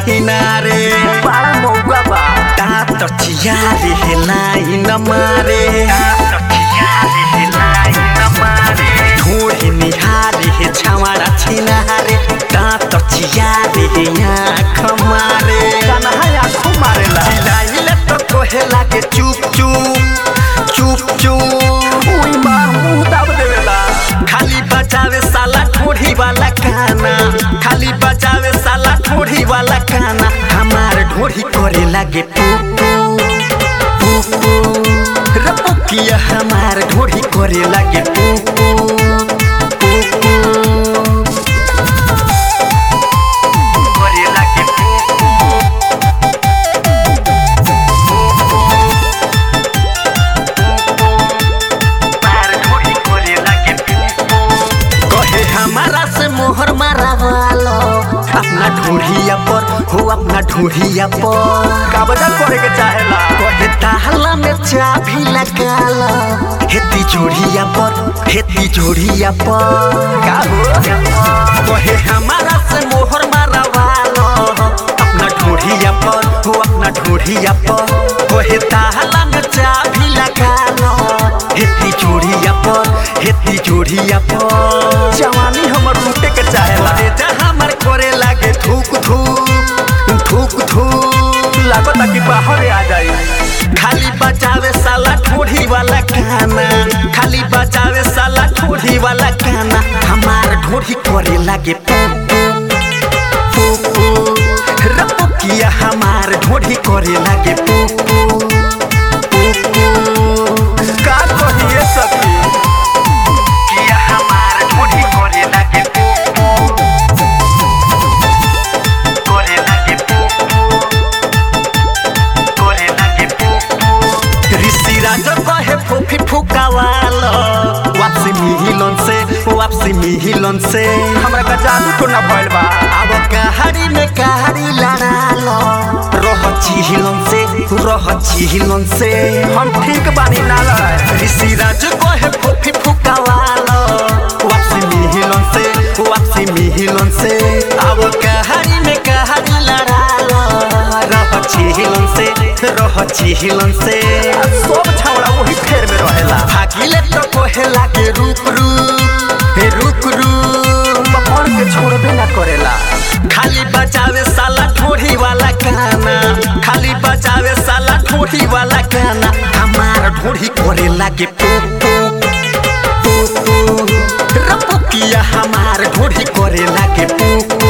छिनारे बड़ा मौका बा दाँत चियारे हेलाई न मारे ढोहे निहारे हे छावारा छिनारे दाँत चियारे हे आँख मारे कन्हा आँखों मारेला चिलाइले तो कोहे लागे चुप चुप चुप चुप उई माँ मुंह दाब देवेला खाली बजावे साला ठोड़ी वाला गाना खाली बजावे साला ठोड़ी वाला गाना हमार ढोड़ी करे लागे पुपू पुपू रपकिया हमार ढोड़ी करे लागे पुपू पुपू करे लागे पुपू हमार ढोड़ी करे लागे पुपू कहे हमारा से मोहर मारा वालो अपना ढूढ़िया पर हो अपना ढूढ़िया पर काबजा करे के चाहेला कहे ताहला में चाबी लगा लो हेती जोड़िया पर हेती जोड़िया पर का हो कहे हमारा से मोहर मारा वालो अपना ढूढ़िया पर हो अपना ढूढ़िया पर कहे ताहला में चाबी लगा लो हेती जोड़िया पर हेती जोड़िया पर जवानी हमर लूटे के चाहेला अरे जा हमर करे लागे थूक थूक थूक थूक लागता कि बाहर आ जाई खाली बजावे साला ठोड़ी वाला गाना खाली बजावे साला ठोड़ी वाला गाना हमार ढोड़ी करे लागे पुपू पुपू रपकिया हमार ढोड़ी करे लागे पुपू पुपू का कहिए सखी किया हमार ढोड़ी करे लागे पुपू करे लागे पुपू करे लागे पुपू ऋषि राज कहे फूफी फुकावालो वापसी मिहिलन से वापसी मिहिलन से हमरा का जादू तो ना भइल बा अब कहाड़ी में कहाड़ी लड़ालो रह चिहिलन से रह चिहिलन से हम ठीक बानी ना लड़ाए ऋषि राज कहे फूफी फुकावालो वापसी मिहिलन से वापसी मिहिलन से अब कहाड़ी में कहाड़ी लड़ालो रह चिहिलन से रह चिहिलन से सब छौड़ा वही फेर में रहेला भागिले तो कोहे लागे रुक रुक हे रुक रुक पकड़ के छोड़बे ना करेला खाली बजावे साला ठोड़ी वाला गाना खाली बजावे साला ठोड़ी वाला गाना हमार ढोड़ी करे लागे पुपू पुपू रपुकिया हमार ढोड़ी करे लागे पुपू